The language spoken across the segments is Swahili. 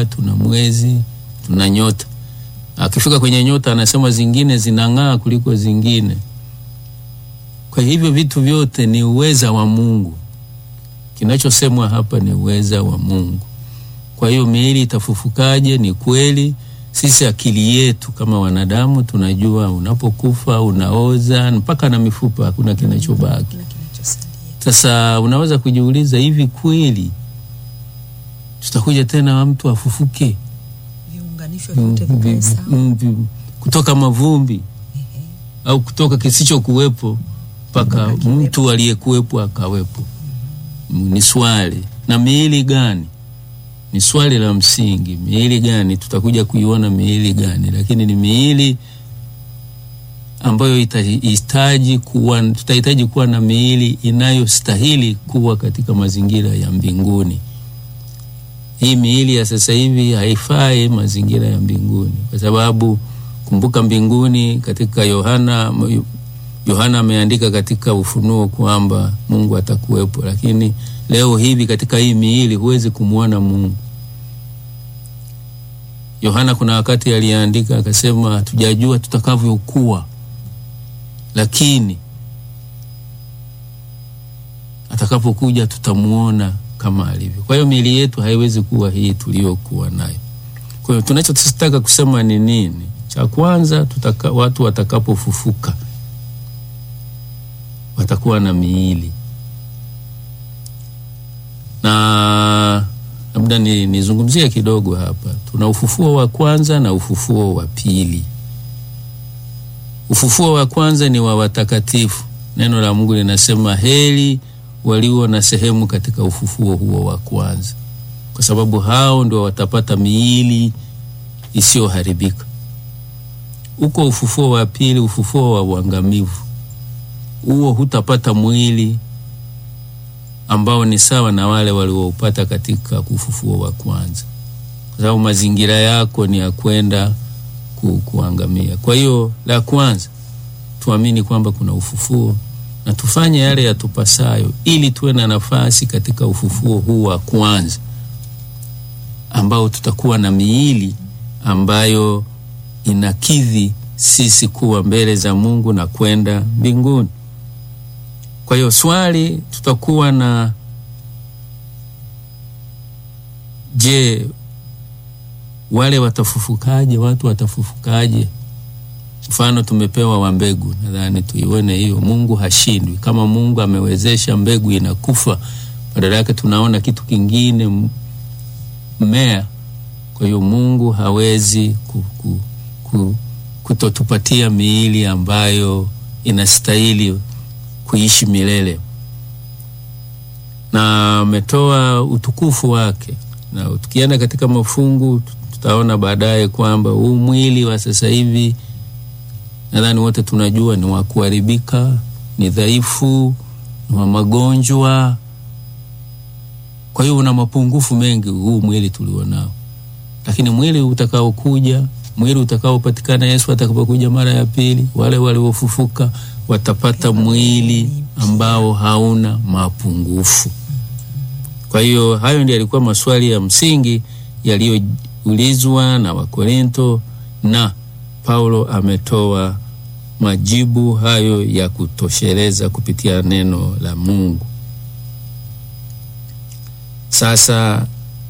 jua, tuna mwezi, tuna nyota. Akifika kwenye nyota, anasema zingine zinang'aa kuliko zingine. Kwa hivyo vitu vyote ni uweza wa Mungu. Kinachosemwa hapa ni uweza wa Mungu. Kwa hiyo miili itafufukaje? Ni kweli sisi akili yetu kama wanadamu tunajua unapokufa unaoza mpaka na mifupa, hakuna kinachobaki. Kila kinachosalia. Sasa unaweza kujiuliza, hivi kweli tutakuja tena mtu afufuke Viunganisho mm, vyote vi- vikae sawa. mm, vi- kutoka mavumbi Ehe. au kutoka kisichokuwepo mpaka Mpaka mtu aliyekuwepo akawepo? Mm, Ni swali. Na miili gani? Ni swali la msingi. Miili gani? Tutakuja kuiona miili gani, lakini ni miili ambayo itahitaji kuwa, tutahitaji kuwa na miili inayostahili kuwa katika mazingira ya mbinguni. Hii miili ya sasa hivi haifai mazingira ya mbinguni, kwa sababu kumbuka, mbinguni katika Yohana Yohana ameandika katika Ufunuo kwamba Mungu atakuwepo, lakini leo hivi katika hii miili huwezi kumwona Mungu. Yohana kuna wakati aliandika akasema, hatujajua tutakavyokuwa, lakini atakapokuja tutamuona kama alivyo. Kwa hiyo miili yetu haiwezi kuwa hii tuliyokuwa nayo. Kwa hiyo tunachotaka kusema ni nini? Cha kwanza, tutaka, watu watakapofufuka watakuwa na miili na labda ni nizungumzie kidogo hapa. Tuna ufufuo wa kwanza na ufufuo wa pili. Ufufuo wa kwanza ni wa watakatifu. Neno la Mungu linasema heri walio na sehemu katika ufufuo huo wa kwanza, kwa sababu hao ndio watapata miili isiyoharibika. Uko ufufuo wa pili, ufufuo wa uangamivu. Huo hutapata mwili ambao ni sawa na wale walioupata katika ufufuo wa kwanza, kwa sababu mazingira yako ni ya kwenda ku, kuangamia. Kwa hiyo la kwanza tuamini kwamba kuna ufufuo na tufanye yale yatupasayo ili tuwe na nafasi katika ufufuo huu wa kwanza ambao tutakuwa na miili ambayo inakidhi sisi kuwa mbele za Mungu na kwenda mbinguni. Kwa hiyo swali tutakuwa na je, wale watafufukaje? Watu watafufukaje? Mfano tumepewa wa mbegu, nadhani tuione hiyo. Mungu hashindwi. Kama Mungu amewezesha mbegu inakufa, badala yake tunaona kitu kingine, mmea. Kwa hiyo Mungu hawezi ku, ku, ku, kutotupatia miili ambayo inastahili kuishi milele, na ametoa utukufu wake, na tukienda katika mafungu tutaona baadaye kwamba huu mwili wa sasa hivi nadhani wote tunajua ni wa kuharibika, ni dhaifu, ni wa magonjwa. Kwa hiyo una mapungufu mengi huu mwili tulionao, lakini mwili utakaokuja, mwili utakaopatikana Yesu atakapokuja mara ya pili, wale waliofufuka watapata mwili ambao hauna mapungufu. Kwa hiyo hayo ndio yalikuwa maswali ya msingi yaliyoulizwa na Wakorinto na Paulo ametoa majibu hayo ya kutosheleza kupitia neno la Mungu. Sasa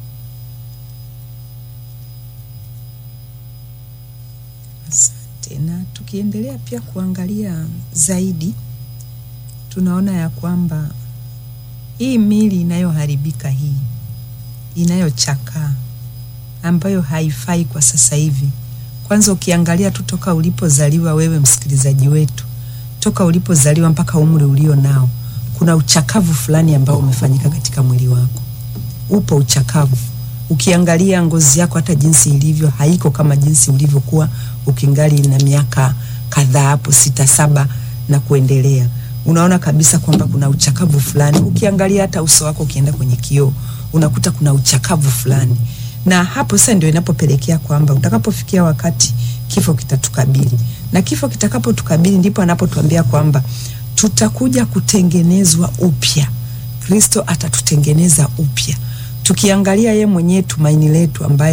Asante. Na tukiendelea pia kuangalia zaidi, tunaona ya kwamba hii mili inayoharibika hii inayochakaa ambayo haifai kwa sasa hivi kwanza ukiangalia tu toka ulipozaliwa wewe msikilizaji wetu, toka ulipozaliwa mpaka umri ulio nao, kuna uchakavu fulani ambao umefanyika katika mwili wako. Upo uchakavu. Ukiangalia ngozi yako, hata jinsi ilivyo, haiko kama jinsi ulivyokuwa ukingali na miaka kadhaa hapo, sita saba na kuendelea. Unaona kabisa kwamba kuna uchakavu fulani. Ukiangalia hata uso wako, ukienda kwenye kioo, unakuta kuna uchakavu fulani na hapo sasa ndio inapopelekea kwamba utakapofikia wakati kifo kitatukabili, na kifo kitakapotukabili ndipo anapotuambia kwamba tutakuja kutengenezwa upya. Kristo atatutengeneza upya, tukiangalia ye mwenyewe tumaini letu ambaye